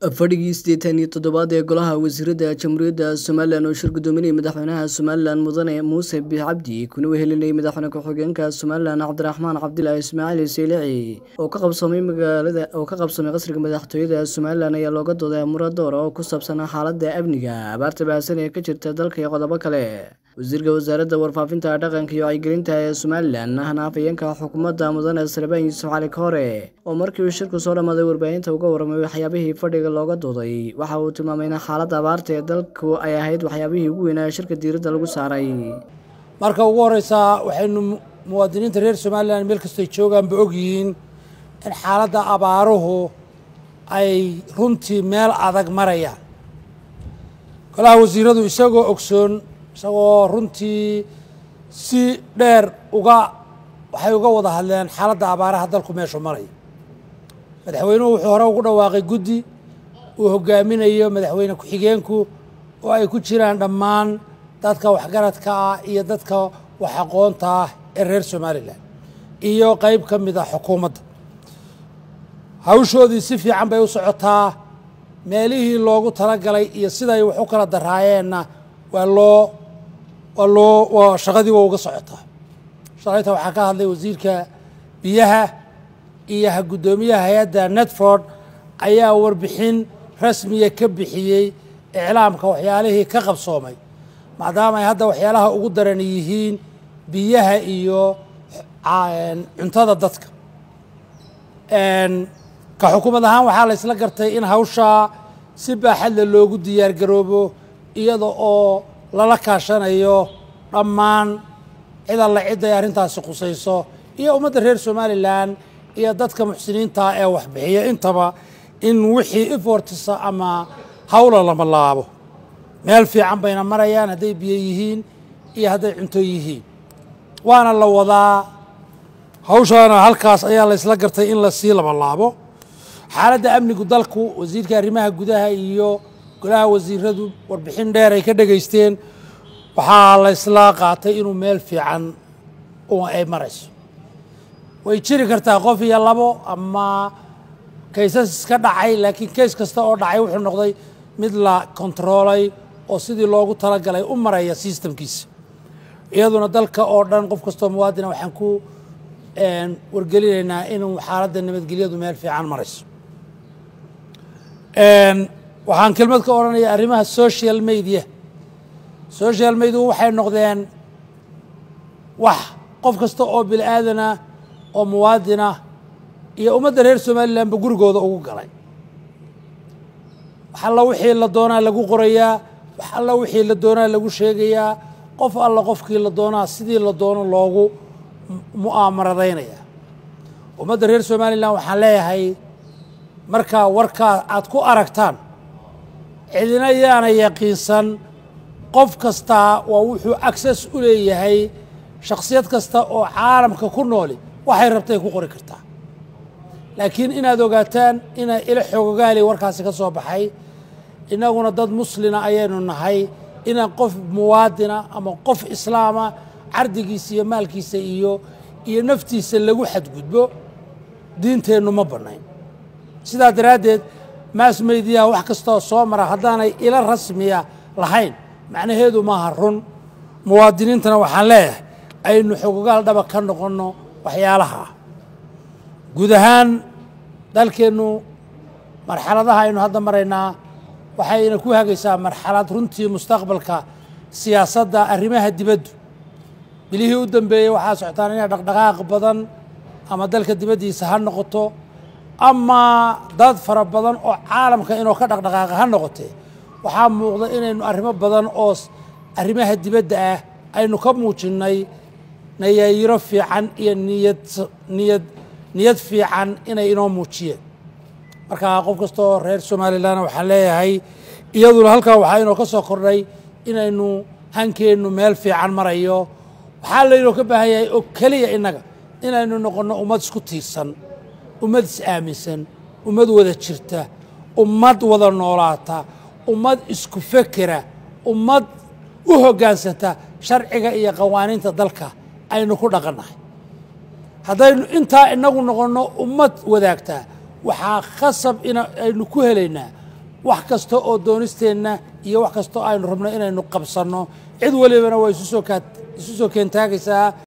fadhigii siddeetan iyo toddobaad ee golaha wasiirada jamhuuriyadda somalilan oo shir gudoominayay madaxweynaha somalilan mudane muuse biix cabdi kuna wehelinayay madaxweyne ku-xigeenka somalilan cabdiraxmaan cabdilaahi ismaaciil seylici oo ka qabsoomay magaalada oo ka qabsoomay qasriga madaxtooyada somalilan ayaa looga dooday amura door oo ku saabsan xaaladda amniga abaarta baahsan ee ka jirta dalka iyo qodobo kale wasiirka wasaaradda warfaafinta dhaqanka iyo wacyigelinta ee somalilan ahna afhayeenka xukuumadda mudane salebaan yuusuf cali koore oo markii uu shirku soo dhammaaday warbaahinta uga warramay waxyaabihii fadhiga looga dooday waxa uu tilmaamay in xaaladda abaarta ee dalku ay ahayd waxyaabihii ugu weynaa ee shirka diiradda lagu saaray marka ugu horeysaa waxaynu muwaadiniinta reer somalilan meel kastoy joogaanba ogyihiin in xaaladda abaaruhu ay runtii meel adag marayaan golaha wasiiradu isagoo ogsoon isagoo runtii si dheer uga waxay uga wada hadleen xaaladda abaaraha dalku meeshu maraya madaxweynuhu wuxuu hore ugu dhawaaqay guddi uu hogaaminayo madaxweyne ku-xigeenku oo ay ku jiraan dhammaan dadka waxgaradka ah iyo dadka wax aqoonta ah ee reer somalilan iyo qeyb ka mid a xukuumadda hawshoodii si fiican bay u socotaa meelihii loogu talagalay iyo siday wax u kala daraayeenna waa loo waa loo waa shaqadii waa uga socotaa shalayta waxaa ka hadlay wasiirka biyaha iyo guddoomiyaha hay-adda netford ayaa warbixin rasmiya ka bixiyey iclaamka waxyaalihii ka qabsoomay maadaama ay hadda waxyaalaha ugu daran yihiin biyaha iyo cuntada dadka ka xukuumad ahaan waxaa la isla gartay in hawshaa si baaxadle loogu diyaar garoobo iyada oo lala kaashanayo dhammaan cid alla cid ay arrintaasi khusayso iyo ummadda reer somalilan iyo dadka muxsiniinta ee waxbixiya intaba in wixii ifortisa ama hawla lama laabo meel fiican bayna marayaan hadday biyo yihiin iyo hadday cunto yihiin waana la wadaa hawshaana halkaas ayaa la isla gartay in lasii lama laabo xaaladda amnigu dalku wasiirka arrimaha gudaha iyo golaha wasiiradu warbixin dheer ay ka dhegaysteen waxaa la isla qaatay inuu meel fiican ay marayso way jiri kartaa qof iyo labo ama kaysas iska dhacay laakiin kays kasta oo dhacay wuxuu noqday mid la kontaroolay oo sidii loogu talagalay u maraya sistamkiisa iyaduna dalka oo dhan qof kastoo muwaadina waxaan ku wargelinaynaa inuu xaaladda nabadgelyadu meel fiican marayso waxaan kelmad ka odhanaya arrimaha social media social media waxay noqdeen wax qof kasta oo bini aadana oo muwaadina iyo ummadda reer somalilanba gurigooda ugu galay wax alla wixii la doonaa lagu qorayaa wax alla wixii la doonaa lagu sheegayaa qof alla qofkii la doonaa sidii la doono loogu mu'aamaradaynaya ummadda reer somalilan waxaan leeyahay markaa warkaa aad ku aragtaan cidina yaana yaqiinsan qof kastaa waa wuxuu access u leeyahay shakhsiyad kasta oo caalamka ku nooli waxay rabtay ku qori kartaa laakiin inaad ogaataan inay ila xoogogaali warkaasi ka soo baxay innaguna dad muslina ayaynu nahay inaan qof muwaadina ama qof islaama cardigiisa iyo maalkiisa iyo iyo naftiisa lagu xadgudbo diinteennu ma bannayn sidaa daraaddeed maas meydiyaha wax kastoo soo mara haddaanay ila rasmiya lahayn macnaheedu maaha run muwaadiniintana waxaan leeyahay aynu xogogaal dhaba ka noqonno waxyaalaha guud ahaan dalkeennu marxaladaha aynu hadda maraynaa waxayna ku hagaysaa marxalad runtii mustaqbalka siyaasadda arrimaha dibaddu bilihii u dambeeyey waxaa socotaan inay dhaqdhaqaaq badan ama dalka dibaddiisa ha noqoto ama dad fara badan oo caalamka inuu ka dhaqdhaqaaqa ha noqotee waxaa muuqda inaynu arrimo badan oo arrimaha dibadda ah aynu ka muujinnay nayaayiro fiican iyo niyad niyad niyad fiican inay inoo muujiyeen marka qof kastaoo reer somalilan waxaan leeyahay iyaduna halkaa waxaa inoo ka soo kordhay inaynu hankeennu meel fiican marayo waxaa laynoo ka baahan yahay oo keliya innaga inaynu noqonno ummad isku tiirsan ummad is-aaminsan ummad wada jirta ummad wada noolaata ummad isku fekera ummad u hoggaansanta sharciga iyo qawaaniinta dalka aynu ku dhaqannahay haddaynu intaa inagu noqonno ummad wadaagtaa waxaa khasab in aynu ku helaynaa wax kasta oo doonisteenna iyo wax kasta oo aynu rabno inaynu qabsanno cid walibana waa isu soo keentaagaysaa